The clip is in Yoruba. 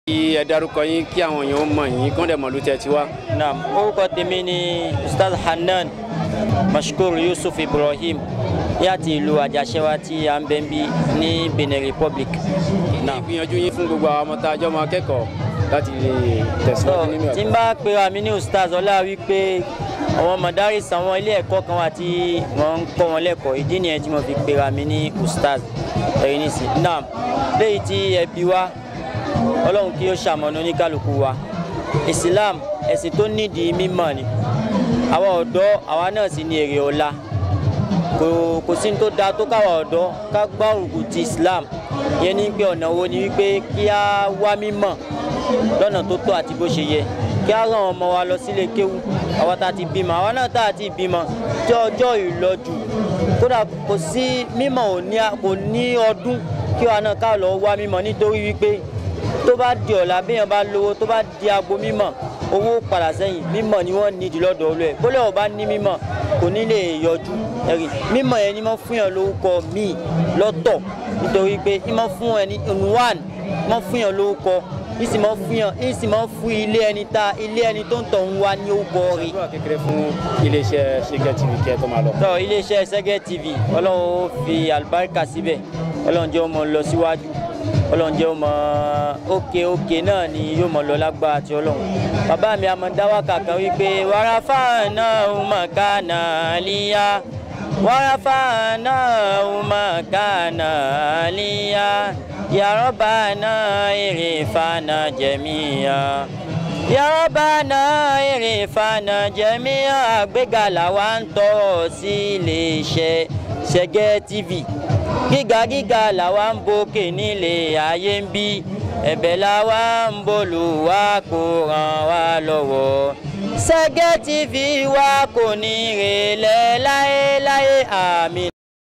kí ẹ dárúkọ yín kí àwọn èèyàn mọ̀ yín kán dẹ̀ mọ̀ ló tẹ̀ tí wá. naam orúkọ tèmi ni ustaz hanan mashkur yusuf ibrahim láti ìlú àjàṣẹ́wá tí à ń bẹ́ ń bí ní benin republic. ní ìgbìyànjú yín fún gbogbo àwọn ọmọ tá a jọ máa kẹ́kọ̀ọ́ láti lè so tẹ̀síwájú nínú tí n ẹ̀kọ́. bá pera mi ní ustaz ọlá wípé àwọn madaris àwọn ilé ẹ̀kọ́ kan wà tí wọ́n ń kọ́ wọn lẹ́kọ̀ọ́ ìdí nìyẹn tí mo fi pera mi ní ustaz ẹ̀yin nísìn naam léyìí tí ẹbí wa ọlọ́run kí ó ṣàmọ̀nà oníkálukú wa islam ẹ̀sìn tó nídìí mímọ̀ ni àwa ọ̀dọ́ àwa náà sì ní èrè ọ̀la kò kò sí ní tó da tó káwa ọ̀dọ́ ká gbá òrùkù ti islam yẹn ní pé ọ̀nà wo ni wípé kí á wá mímọ̀ lọ́nà tó tọ́ àti bó ṣe yẹ kí á ràn ọmọ wa lọ sílé kéwú àwa tá a ti bímọ àwa náà tá a ti bímọ tí ọjọ́ ìlọ́jù kódà kò sí mímọ̀ ò ní kò ní ọdún kí wa náà ká lọ wá mímọ̀ nítorí wípé tó bá di ọ̀la béèyàn bá lówó tó bá di agbo mímọ̀ owó padà sẹ́yìn mímọ̀ ni wọ́n ní jùlọ́dọ̀ olú ẹ̀ bólẹ̀ ò bá ní mímọ̀ kò ní lè yọjú ẹ̀rí mímọ̀ yẹn ni wọ́n fún yàn lórúkọ míì lọ́tọ̀ nítorí pé ìmọ̀ fún ẹni one mọ̀ fún yàn lórúkọ ìsì mọ̀ fún yàn ìsì mọ̀ fún ilé ẹni ta ilé ẹni tó ń tọ̀ ń wá ní orúkọ rẹ̀ àdúrà kékeré fún iléeṣẹ́ ṣẹ́gẹ́ tv kí ẹ tó máa lọ. tọ iléeṣẹ́ sẹ́gẹ́ tv ọlọ́run ó fi àlùbáríkà síbẹ̀ ọlọ́run jẹ́ ó mọ lọ síwájú ọlọ́run jẹ́ ó mọ òkè òkè náà ni yóò mọ lọ lágbára àti ọlọ́run bàbá mi àmọ́ dáwàkà kan wípé wàràfà náà ó mọ̀ ká náà líyà wàràfà náà ó mọ̀ ká náà líyà yàrá náà èrè fana jẹ̀míyà yàrá èrè fana jẹ̀míyà àgbéga làwa ń tọrọ sí iléeṣẹ́ ṣẹ́gẹ́ tv gíga gíga làwa ń bókè nílé ayé ń bí ẹ̀bẹ̀ làwa ń bolù wá kó ràn wá lọ́wọ́ ṣẹ́gẹ́ tv wa kò ní rèlẹ̀ láéláé àmì